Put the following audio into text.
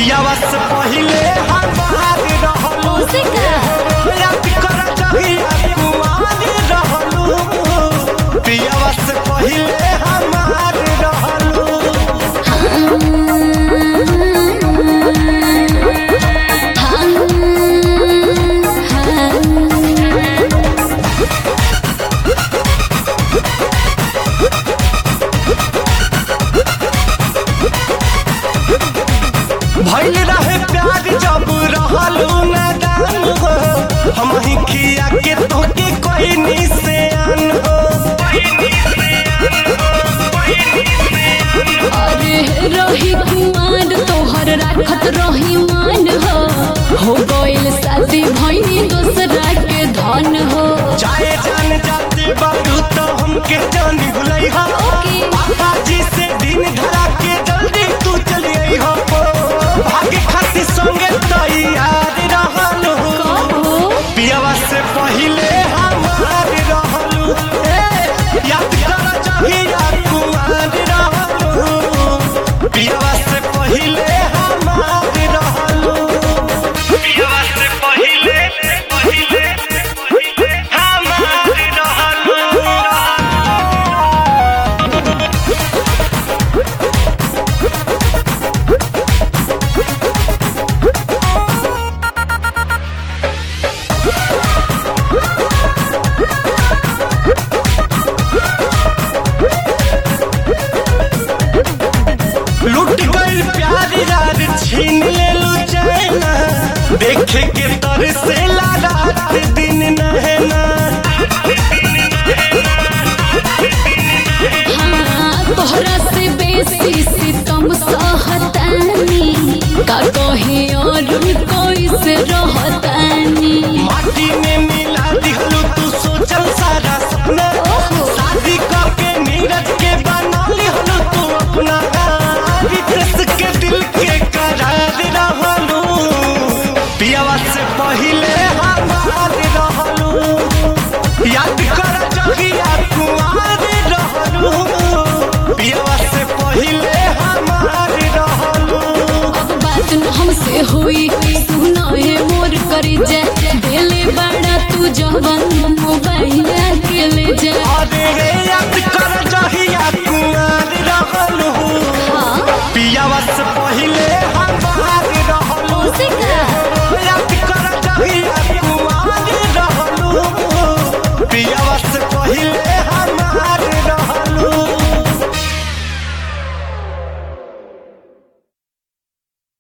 पियावा से पहिले हमार रहलू उसे का? याद कर जहिया कुमार रहलू पियावा से पहिले हमार रहलू भइल रहे प्यार जब रहलू नादान हो हम ही खिया के तोके कोई निशान हो अरे रही कुमार तोहर राखत रही मान हो हो गइल शादी भइनी दोसरा के धन हो चाहे जान जाते बाबू तो हमके जान भुलई हो ओके। पापा जी से दिन धरा के जल्दी तू चली आई हो भागे खातिर संगे तैयार रहलू कहो पियावा से पहिले हमार रहलू ए, याद कर जहिया कुमार रहलू पियावा से पहिले हमार रहलू पियावा से पहिले पहिले पहिले हमार रहलू लूट गई प्यार यार छीन ले लू चैना देखे के तर से ला रात दिन नहना हाँ, तोहरा से बेसी सितम सहतानी का कहे और कोई से रहतानी माटी में मिला दिहलू तू सोचल सारा सपना ओहो। शादी करके नीरज के बना लिहलू तू अपना रितेश के दिल के करार रहलू पियावा से पहिले हमार रहलू याद कर जहिया कुमार रहलू पियावा से पहिले हमार रहलू अब बात न हमसे हुई सुना है मोर करी जा दिले बड़ा तू जवन मोबाइल के ले जा अरे रे